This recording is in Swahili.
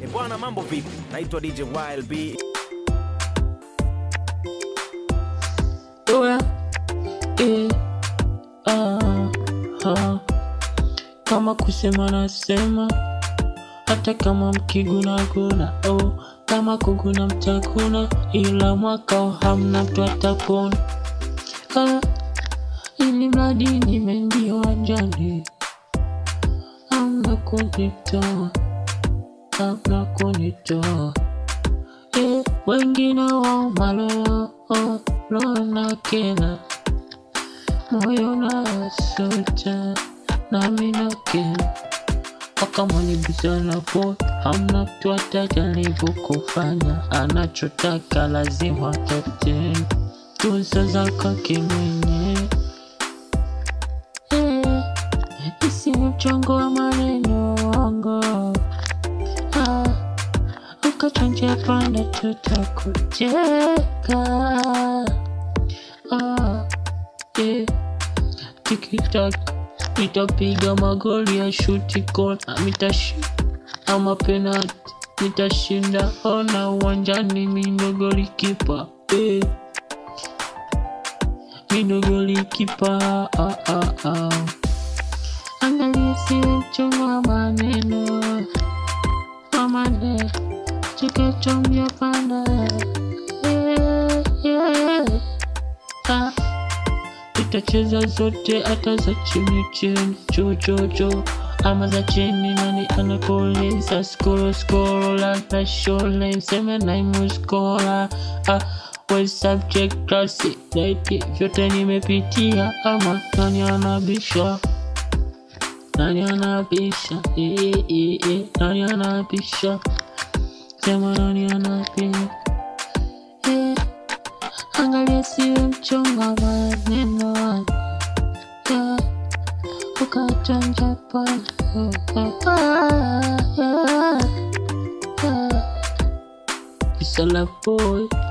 E bwana, mambo vipi? Naitwa DJ Wild B. Oya, eh, ah, ah. Kama kusema nasema, hata kama mkigunaguna oh, kama kuguna mtakuna, ila mwaka huu hamna mtu atapona. Ah, ili mradi nimeingia uwanjani, hamna kunitoa, hamna kunitoa Eh, wengine wao maleo oh, roho na kena moyo na sota nami na kena wakamwanibizana po hamna mtu atajaribu kufanya anachotaka lazima atatenda tuzo zako kimwenye eh, isi mchongo wa maneno wango ah, ukachanja panda tutakucheka ah, eh, tiktak nitapiga magoli ya shuti kona mitashi ama penalti nitashinda ona uwanjani mindogoli kipa eh. mindogoli kipa ah, ah, ah. angalia siwe mchongo wa maneno wa maneno chikachomya panda yeah, yeah. ah. Tutacheza zote hata za chini chini chochocho ama za chini nani anakoleza skoro skoro labda shole mseme naimuskola ah, we subject classic like vyote nimepitia ama nani anabisha nani anabisha eh, eh, eh, nani anabisha sema nani anabisha eh, angalia siwe mchonga maneno yeah, ukachanja pale ah, yeah, yeah. It's a love boy